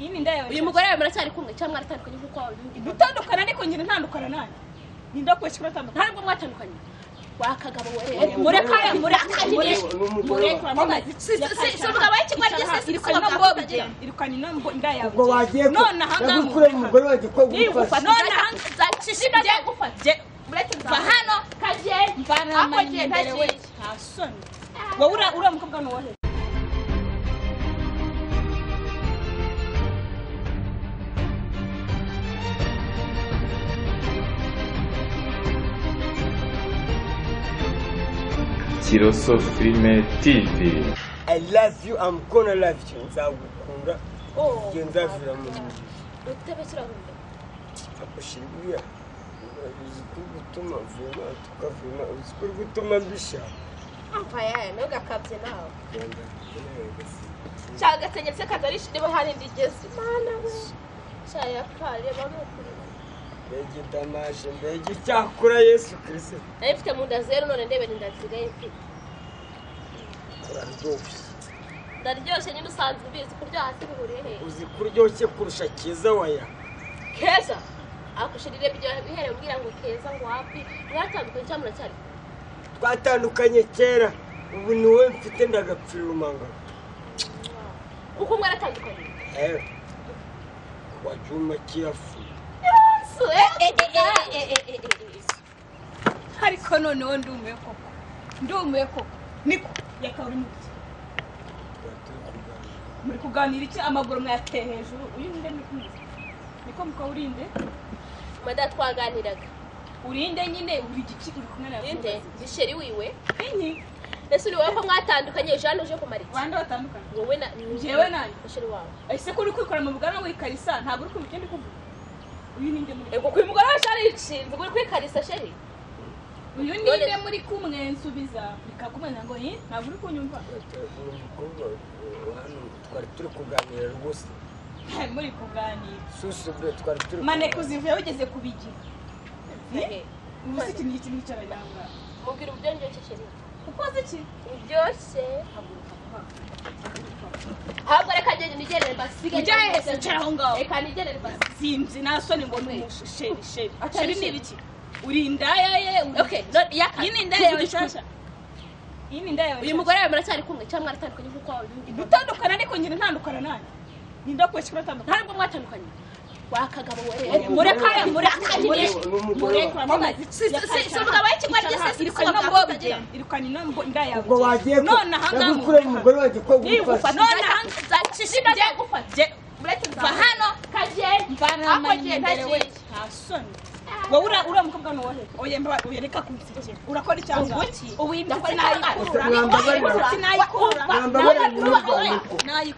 iyi ni indaya yawe uyu mugore wawe muracyari kumwe cyangwa mwaratandukanye nk'uko wabimbwiye dutandukana ariko nyine ntandukana nanjye ninde wakuye kimwe atandukana ntabwo mwatandukanye wa kagabo Eh, wewe mureka murakajire mureka uramubaza Si- si- si- si umugabo w'ikigwari gisa si irukana ubwobye. irukanye inda yawe ubwo wagiye ku- none aha ngaha yagukuranye umugore wagiye ko gufasha none hanze zakishimye gufata Je- va hano kagiye ako gihe ntagiye nta soni wowe ura- uriya mukobwa ni uwohe Kiroso Filime TV. i love you i'm gonna love you nzagukunda igihe nzavira mu nzu utebe kirahunda ushyira ibiya uzi ko gutuma vima tukavima uzi ko gutuma mbisha ampa yawe ntugakabye nawe cyagasenye se katarisha niba hari indi igeze mana we cyayakare bamukurira mbege damashe mbege cyakura yesu kirisi nari mfite mu nda zeru none ndebera inda zisigaye mfite uraryoshye ndaryoshye nyine usanzwe ubizi kurya hasi bihuriye hehe uzi ko uryoshye kurusha keza waya keza akushirire biryohe bihereye ubwira ngo keza ngo wapi mwatandukanye cyangwa muracyari kumwe? twatandukanye kera ubu ni wowe mfite ndagapfira umanga kuko mwaratandukanye ewe wajuma kirafu yesu eh, eh, eh, eh, eh, eh, eh, eh. ariko noneho ndumiwe koko ndumiwe koko niko yakaba uri muri iki muri kuganira iki amaguru mwayateye hejuru uyu nde muri kumwe niko muka urinde mada twaganiraga urinde nyine uri igiki uri kumwe nawe ninde bisheri wiwe inyi ese uri wowe ko mwatandukanye jane uje kumara iki bande batandukanye wowe na Njyewe nanjye. musheri wawe ese ko uri kwikora mu bugana wikarisa ntabwo uri kumva ikindi kuvuga uyu ni nde muri ego kuyu mugore wacu arinshinze uri kwikarisa sheri uyu ni nde muri kumwe nsubiza bikakumenya ngo yi ntabwo uri kunyumva uyu mukobwa hano twari turi kuganira rwose Eh, muri kuganira susubire twari turi maneko zivuye wigeze kubigira Ehe. ubu si ikintu kimwe cy'abanyarwanda mubwira uburyo ndyoshye sheri ukoze iki ndyoshye ahubwo reka ngende nigendere basige Ujya hehe se, wicara aho ngaho. reka nigendere basige sinzi nta soni ngo numushe sheri sheri Atari sheri ni ibiki uri indaya ye uri- Okay, no, yaka. iyi ni indaya yawe Tuvuge nshyashya iyi ni indaya yawe uyu mugore wawe muracyari kumwe cyangwa mwaratandukanye nk'uko wabimbwiye dutandukana ariko nyine ntandukana nanjye ninde wakuye kimwe atandukana ntabwo mwatandukanye wa kagabo wewe Eh, mureka Muri- murakajire n'umugore mureka uramubaza Si- si- si si- si umugabo w'ikigwari gisa si irukanye irukana inambo- ubwobye irukanye inambo- inda yawe ubwo wagiye ku- none aha ngaha yagukuranye umugore wagiye ko Nigufa, gufasha none hanze zakishimye gufata Je- va hano kagiye Ako ako gihe gihe ntagiye. ntagiye nta soni wowe ura- uriya mukobwa ni uwohe oya mba- oya reka kunsekera urakora icyaha ubu iyi ndakora nayikura Ndakora Mwambabarira. sinayikura Mwambabarira,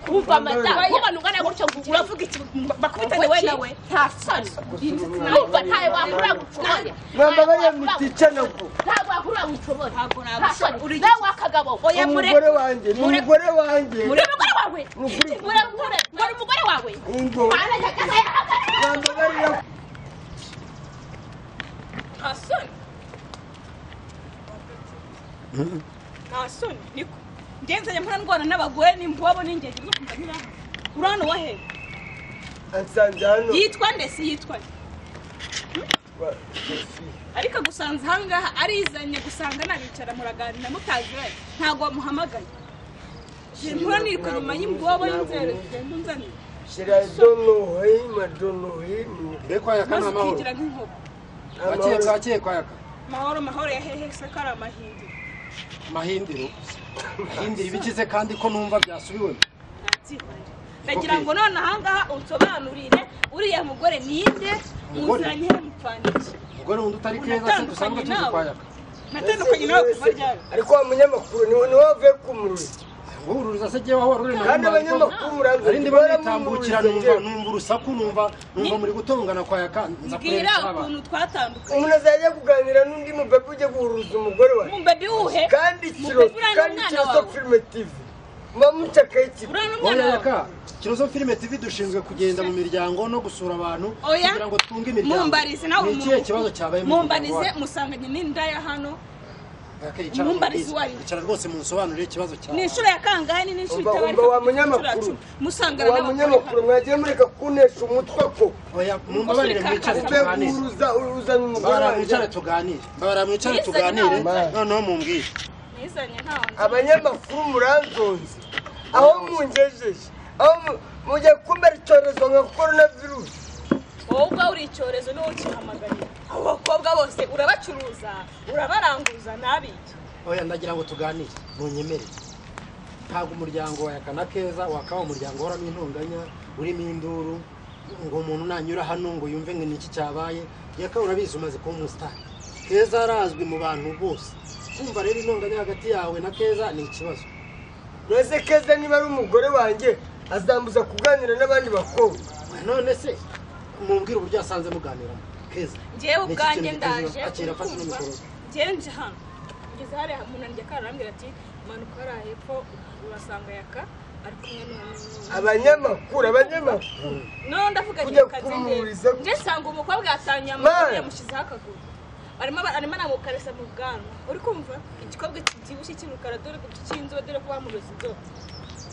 kumva amata kubona ungana gutyo ngukura uravuga iki bakubitane we nawe nta soni kumva ntawe wakura gucumoya mwambabarira muticana ubwo ntabwo wakura gucumora Ntabwo nta soni nagushobora. nawe wakagabo oya umugore wanjye ni mure- umugore wanjye muri umugore wawe Mugore- muramukora muri umugore wawe ingo mwambabarira nta soni nta soni niko ngenzanye mpora ndwana n'abagore nimbuwabo n'ingenge zo kumva nk'iraha urano wahe ansanze hano yitwa nde si yitwa nde ariko agusanze ahangaha arizanye gusanga nabicara muraganira mutaziranye ntabwo wamuhamagaye Je- mpora niruka nyuma y'imbuwabo y'inzerere ugenda unzanira shiradonohima donohima bekwayaka ni maze amahoro ukigira nk'inkoko bakiye kwayaka mahoro mahoro ya hehe se ko ari amahindiro mahindiro mahindiro ibikize kandi ko numva byasubiwemo ntabyihorere ndagira ngo none ahangaha unsobanurire uriya mugore ninde Mugore? muzanye he mupfandiki umugore wundi utari keza se dusanzwe unatandukanye tuzi nawe kwayaka natandukanye nawe kuva ryari ariko wa munyamakuru ni wowe wavuye ku muriro ngo uruza se jyewe aho waruri kandi abanyamakuru muranzwe ari ndiba nitambukira numva numva urusaku numva numva muri gutongana kwayaka nza kureba mbwira aba ukuntu twatandukanye umuntu azajya kuganira n'undi mubebi ujya guhuruza umugore wawe mumbebi wuhe kandi kiro Mubebe uriya kandi n'umwana kiro wawe. zo filime tivi muba mucakaye kimwe uriya n'umwana oya wawe yaka kirozo filime tv dushinzwe kugenda mu miryango no gusura abantu Oya. kugira ngo twunge imiryango mumbarize nawe ni ikihe kibazo cyabaye mu mumbarize muryango wacu? musanganye n'indaya hano Icara Umumbarizi mu- uwo ari we. icara rwose munsobanurire ikibazo cyawe ni inshuro ya kangahe ni inshuro umva itabara umva wa munyamakuru musangana wa munyamakuru mwagiye mureka kunesha umutwe ko Oya, mumbabarire mwicare Ube tuganire uruza uzana umugore mbabara mwicare wanjye tuganire mbabara mwicare Yizanye tuganire ntawe. noneho mumbwire nizanye ntawe abanyamakuru murazonze aho mungejeje aho mu- mujya kumera icyorezo nka korona virusi wowe ubwawe uri icyorezo niwe ukihamagarira abo bakobwa bose urabacuruza urabaranguza ntabiki oya ndagira ngo tuganire ntunyemere ntabwo umuryango wa yakana keza wakaba umuryango uhoramo intonganya urimo induru ngo umuntu nanyura hano ngo yumve ngo niki cyabaye yakaba urabizi umaze kuba umusitari keza arazwi mu bantu bose kumva rero intonganya hagati yawe na keza ni ikibazo mbese keza niba ari umugore wanjye azambuza kuganira n'abandi bakobwa Oya, none se mumbwire uburyo yasanze muganiramo keza ngewe Ni iki ubwanjye kintu gikoze? ndaje akira afata kumva. n'imikoro ngewe nje hano ngeze hariya umuntu arya akara arambwira ati manuka hariya hepfo urasanga yaka ari kumwe n'umuntu abanyamakuru abanyamakuru no ndavuga Kujya ngiye kumuhuriza. kazinde nje sanga umukobwa yatangiye Man. amaguru yamushyizeho akaguru arimo aba- arimo anamukaresa mu bwanwa uri kumva igikorwa kibyibushye cy'umukara dore ko cy'inzobe dore ko bamuroza inzobe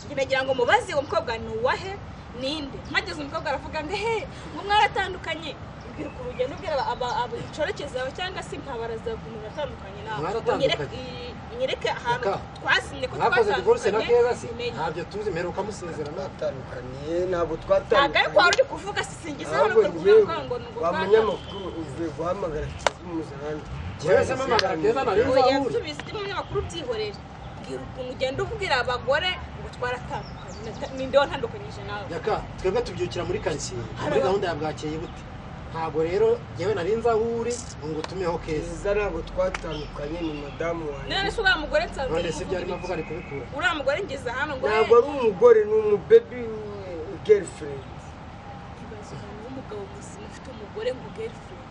Njye nagira ngo mubaze uwo mukobwa ni uwahe ninde mpageze umukobwa aravuga ngo he ngo mwaratandukanye mbwira ukuntu ugenda ubwira aba- aba- aba- inshoreke zawe cyangwa se nkabarazagumira atandukanye nawe Mwaratandukanye? Unyereke- i- nyereke ahantu Yaka. twasinye ko mwakoze divorce na keza se bimenye. ntabyo tuzi mperuka musezerana batandukaniye ntabwo ntabwo ariko wari twatandukanye uri kuvuga sisingiza hano ahubwo kuvuga ngewe ngo ngo ni uko wa bwana. munyamakuru uvuye guhamagara kizi muzarani Yewe se mama, Keza nari nzi. Oya, nsubiza ujye mu binyamakuru byihorera mbwira ukuntu ugenda ubwira abagore ngo twaratandukanye Nata- ninde watandukanyije nawe yaka twebwe tubyukira muri karitsiye muri gahunda ya bwakeye bute ntabwo rero yewe nari nzi aho uri ngo ngutumeho keza kiza ntabwo twatandukanye ni madamu wanjye none se uriya mugore nsanzwe none ari se ibyo kuvuga arimo ibiki? avuga ari kubikura uriya mugore ngeze hano ngo ntabwo ari umugore ni umubebi girlfriend ibaze umuntu w'umugabo muzima ufite umugore ngo girlfriend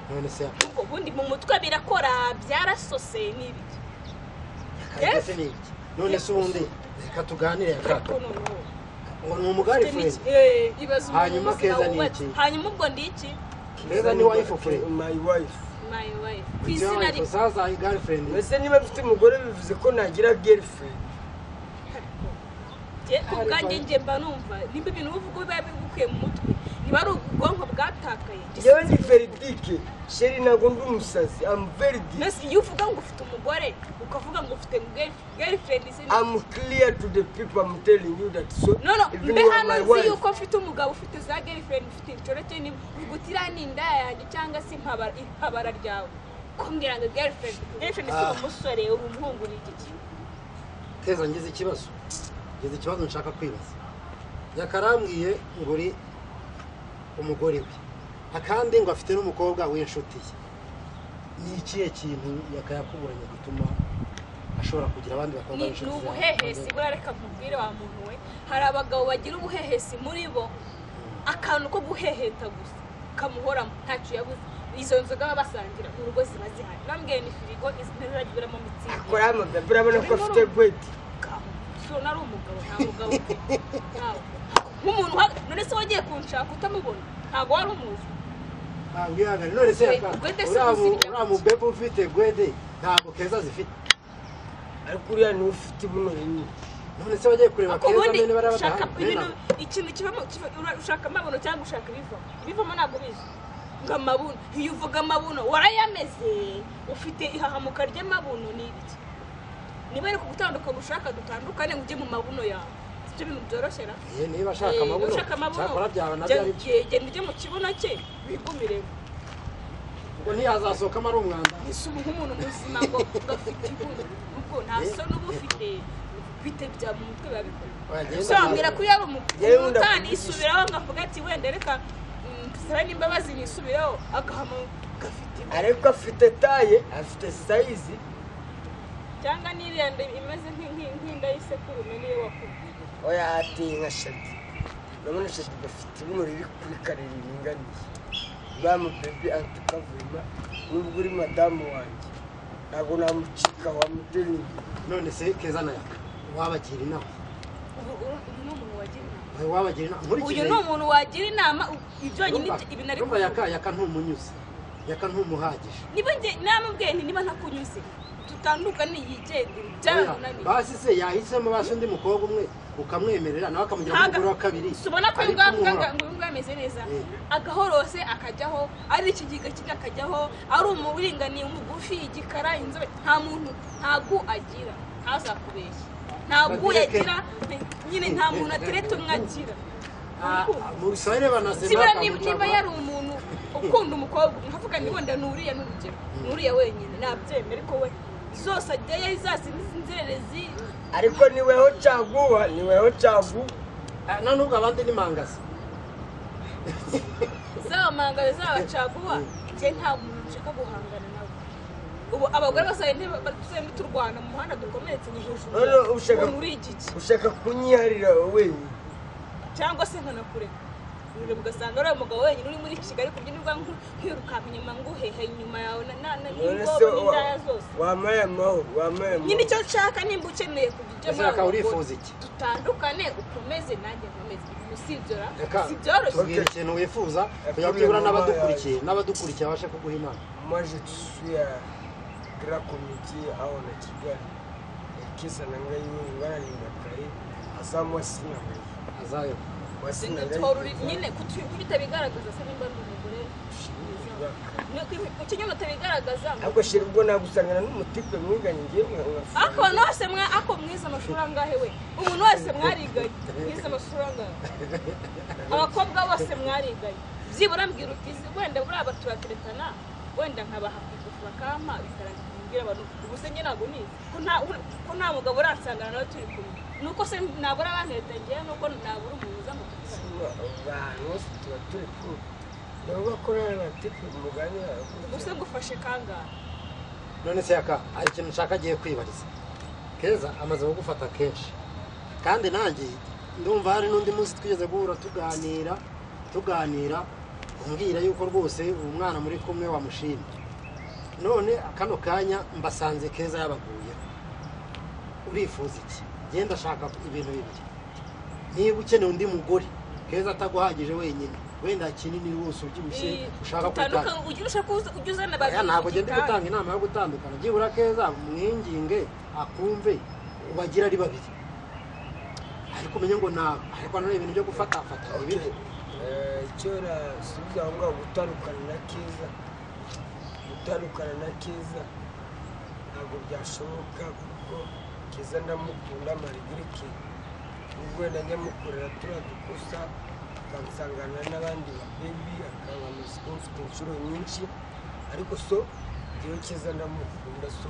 none se yaka ubwo ubundi mu mutwe birakora byarasose n'ibiki yaka se ni iki none se ubundi reka tuganire yaka ariko noneho ngo ni umugari ufite furendi n'iki? Eh, ibaze umuntu Hanyuma muzima Keza ni wubatse. iki? hanyuma ubwo ndi iki keza ni wife furendi my wife my wife ku ibyo izina rimwe saza igari furendi mbese niba mfite umugore bivuze ko nagira girlfriend njye ku bwanjye njye mba numva nimba ibintu uvuga biba bigukuye mu mutwe niba ari ubwonko bwatakaye njye yewe sinzi ni ibintu bivuga. veridike sheri ntabwo ndi umusazi am veridike Mbese iyo uvuga ngo ufite umugore ukavuga ngo ufite girl- girlfriend izina am clear to the people am telling you that so none even mbe you are hano my nzi wife yuko ufite umugabo ufite za girlfriend ufite inshoreke nimba uvuga uti iriya ni inda yanjye cyangwa se impabara impabara ryawe kumbwira ngo girlfriend girlfriend si Ah. umusore uri umuhungu ni igiki keza ngeze ikibazo ngeze ikibazo nshaka kwibaza yakarambwiye ngo uri umugore we akandi ngo afite n'umukobwa w'inshuti ye ni ikihe kintu yakayakuburanye gituma ashobora kugira abandi bakobwa ni ni b'inshuti zawe? ubuhehesi burareka mubwire wa muntu we hari abagabo bagira ubuhehesi muri bo akantu ko guheheta gusa kamuhoramo ntacyo yabuze izo nzoga baba basangira mu rugo ziba zihari bambwiye ni firigo ntizajya iberamo mitsingi akora amagambo urabona ko afite gweti ushobora ari umugabo nta mugabo ufite ntawe nk'umuntu uha- none se wagiye kunshaka utamubona ntabwo wari umuzi ntabwo ihangane none se yaka- Gwede si uriya mu- ubuzima. uriya mubebe ufite gwede ntabwo keza zifite ariko uriya niwe ufite buno rinini none se wagiye kureba ariko keza ubundi bene bariya ushaka badahari bene ibintu abo. ikintu kibamo kiba- ura- ushaka amabuno cyangwa ushaka ibivamo ibivamo ntabwo ubizi ngo amabuno iyo uvuga amabuno warayameze ufite ihahamuka ry'amabuno ni ibiki niba ari kugutandukana ushaka dutandukane ngo ujye mu mabuno yawe sibyo bintu byoroshera Eh, niba ashaka amabuno ushaka amabuno cyakora byaba nabyo genda ari byo genda ujye mu kibuno cye wigumiremo ngo ntiyazasohokamo ari umwanda isubu nk'umuntu muzima ngo ugafite ibuno ubwo nta soni uba ufite bite bya mu mutwe biba bikorwa Oya, genda sobanura kuri yaba Yewe wenda umutani kuvugisha. isubiraho ngavuga ati wenda reka mm, sara n'imbabazi nisubiraho agahama gafite ibuno. ariko afite taye afite sayizi cyangwa n'iriya nda imeze nk'i- nk'i- nk'inda y'isekurume niyo wakubwira oya ateye nka shadi urabona shadi gafite buno riri kuri kare riringaniye uriya mubebi antikavuyima nubwo uri madamu wanjye ntabwo namucika wamudelingi none se keza na yaka wabagira inama ubu uru- uyu ni umuntu wagira inama Oya, wabagira inama uyu nkurikije ni umuntu wagira inama u- ibyo nyine Yumva, ibyo- ibintu ari yumva kuvuga yaka yaka ntumunyuze yaka ntumuhagije niba njye namubwiye nti niba ntakunyuze tu- dutandukane yigendere Oya, byarananiye basi se yahisemo basi undi mukobwa umwe ukamwemerera nawe akamugira Ntaga- nk'umugore wa kabiri si ubona ko ariko umuhoraho. yumva ameze neza Eh. agahorose akajyaho ari ikigega kimwe akajyaho ari umuringaniye umugufi igikara inzobe nta muntu ntabwo agira ntazakubeshye ntabwo Batereke. yagira nyine nta muntu atereta umwe agira Ah, ah, mu bisore banasema sibura niba bakamucamo. niba yari umuntu ukunda umukobwa nkavuga ngo wenda ni uriya n'urugero ni uriya wenyine nabyemera ariko we zose ajyayo zazindi z'inzererezi ariko niweho cyaguha niweho cyaguha Ah, na n'ubwo abandi ni mangazi zaba mangaro zaba caguwa njye nta muntu nshaka guhangana nawe ubu abagore basaye ntibatusembe turwana mu muhanda dukomeretse ni hejuru None ushaka- umuntu uri igiki ushaka kunyiharira wenyine cyangwa se nkanakureka urebe ugasanga ari umugabo wenyine uri muri kigali ku byinirwa nkwirukanka inyuma nguhehe inyuma yawe na- na- na- none n'ingobo se n'indaya zose wamaye amahoro wamaye nyine amahoro icyo nshaka nimba ukeneye kugira icyo Ese reka nawe urifuza ukora. iki? dutandukane ukomeze nanjye nkomeze ubu si ibyo ra- reka si byoroshye tubwira ikintu wifuza kugira ngo Tubwira byibura mama n'abadukurikiye n'abadukurikiye babashe kuguha inama moi je suis à grand comité au Nakigali kisa na ngai wewe ngana nimbakai asa mwa sina wewe azayo mwa sina Tuhora uri- nyine kutu- kubita bigaragaza se nimba ari umugore ikinyoma utabigaragaza ako shiri ubwo nagusangana n'umutipe mwiganye ngemwe ako abantu bose mwa ako mwize amashuri angahe we umuntu wese mwariganye mwize amashuri angahe abakobwa bose mwariganye byibura mbwira uti "Izi wenda buriya baturateretana wenda nkabaha kugufu bakampa bikarangira mbwira abantu ubu se njye ntabwo nizi ko nta- ko nta mugabo uransangana nawe turi kumwe nuko se nabura abantereta ngewe nuko nabura umuntu uza mu kazi abantu bose tuba turi kumwe nabo bakorana na tipe muganira ubuse ngufashe kangahe none se yaka hari ikintu nshaka agiye kwibariza keza amaze kugufata kenshi kandi nanjye ndumva hari n'undi munsi twigeze guhura tuganira tuganira umbwira yuko rwose uwo mwana muri kumwe wamushimye none kano kanya mbasanze keza yabaguye urifuza iki genda ashaka ibintu bibiri niba ukeneye undi mugore keza ataguhagije wenyine wenda kinini rwose ubyibushye ushaka kutaka utandukanye ujye urusha kuza- ujye uzana aya babiri ntabwo ugenda igitanda. gutanga inama yo gutandukana byibura keza mwinginge akumve ubagira ari babiri ariko umenye ngo nawe ariko nanone ibintu byo gufatafata ni bibi icyo nasubiza aho ngaho gutandukana na keza gutandukana na keza ntabwo byashoboka kuko keza ndamukunda marigirike nubwo wenda njya mukorera turiya dukosa akansangana n'abandi babebi akaba amatsiko mfite inshuro nyinshi ariko so njyewe keza ndamukunda so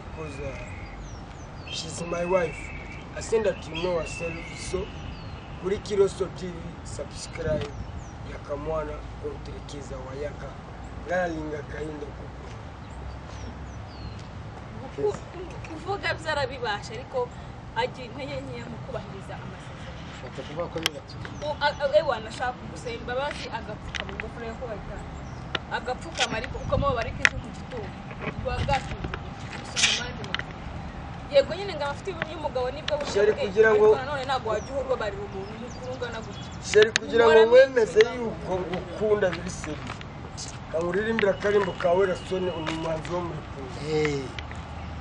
because uh, she's my wife I think that you know herself so kuri kiroso tv subscribe yakamwana konterekeza wayaka ngaralinga kahinda kuko Ku- kuvuga byarabibasha ariko agira intege nkeya mu kubahiriza amasezerano bapfa kuvuga ko bibatse U- a- a- ewe wanashaka kugusaba imbabazi agapfukama ingofero yo kubajyana agapfukama ariko kuko mubo bari kwiza mu gitondo rwa bwasinze gusoma amande makuru yego nyine ngo abafite ubu y'umugabo nibwo buryo Sheri bwe, kugira ariko ngo- nanone ntabwo wajya uhora ubabarira umuntu mukuru ungana gutya sheri kugira ngo wemeze yuko ngukunda biri seri kamuririmbira akarimbo kawe rasoni uri umuhanzi wo muri kumwe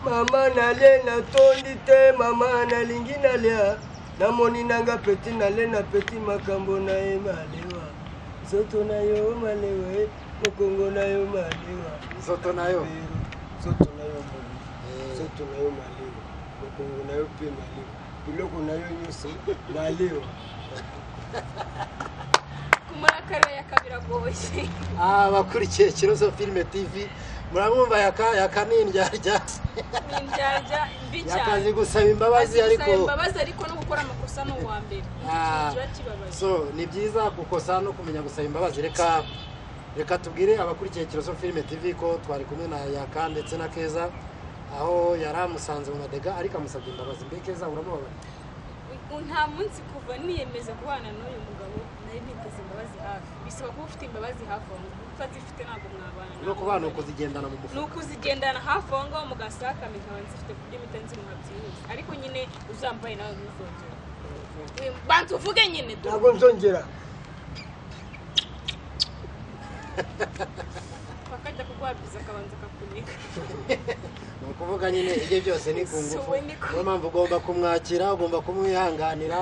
mama nale natondi te mama nalingi nalia namoni nanga peti nale na peti makambo na ye malewa nzoto na yo malewa mokongo na yo malewa inzoto nayo Lelo, nzoto na yo malewa Eh. nzoto na yo malewa mokongo na yo mpe malewa biloko na yo nyonso malewa kumara akarere yakabiragoye Ah, bakurikiye kiroso filime tv muramwumva yaka yaka ni indyarya ni indyarya mbi cyane yakazi gusaba imbabazi Gusaba ariko imbabazi ariko no gukora amakosa ni uwa mbere Ah, kiba kibabaje so ni byiza gukosa no kumenya gusaba imbabazi reka reka tubwire abakurikiye kiroso filime tv ko twari kumwe na yaka ndetse na keza aho yari amusanze mu madega ariko amusabye imbabazi mbe keza uramubabara Ubu nta munsi kuva niyemeza kubana n'uyu mugabo nari niteze imbabazi hafi bisaba kuba ufite imbabazi hafi aho ngaho utazifite ntabwo mwabana no kuba ni ni ukuzigendana mu mufuka ukuzigendana hafi aho ngaho mugasakame nkaba nzifite ku buryo mitanzi muhabyihuse ariko nyine uzambaye nawe ntuzongere Eh, banza uvuge nyine du ntabwo nzongera akajya kugwabyiza akabanza akakunika ni ukuvuga nyine ibyo byose ni ku ngufu So we ni ku- niyo mpamvu ugomba kumwakira ugomba kumwihanganira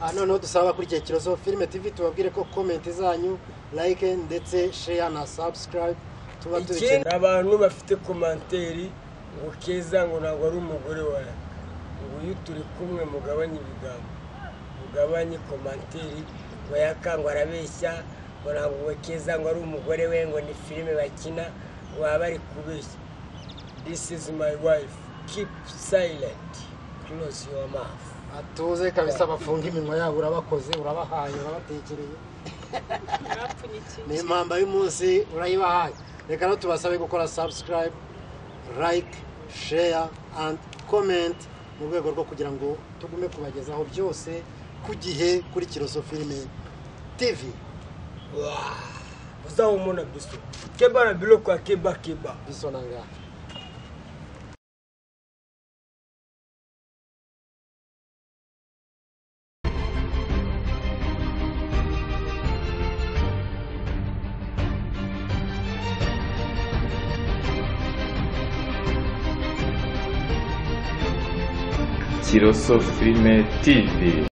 aha noneho dusaba kuri icyo kirozo filime tv tubabwire ko komenti zanyu like ndetse share na subscribe tuba tubikeneye ikindi abantu bafite komanteri ngo keza ngo ntabwo ari umugore wawe ngo iyo turi kumwe mugabanye ibigambo mugabanye komanteri ngo yakangwa arabeshya ngo ntabwo we keza ngo ari umugore we ngo ni filime bakina ngo baba bari kubeshya this is my wife keep silent close your mouth atuze kabisa bafunga iminwa yabo urabakoze urabahaye urabatekereye mwapfunyikiye ni impamba y'umunsi urayibahaye reka no tubasabe gukora subscribe like share and comment mu rwego rwo kugira ngo tugume kubagezaho byose ku gihe kuri kiroso filime tv uzaho umona biso keba na biloko ya keba keba bisonanga Tiroso Filme TV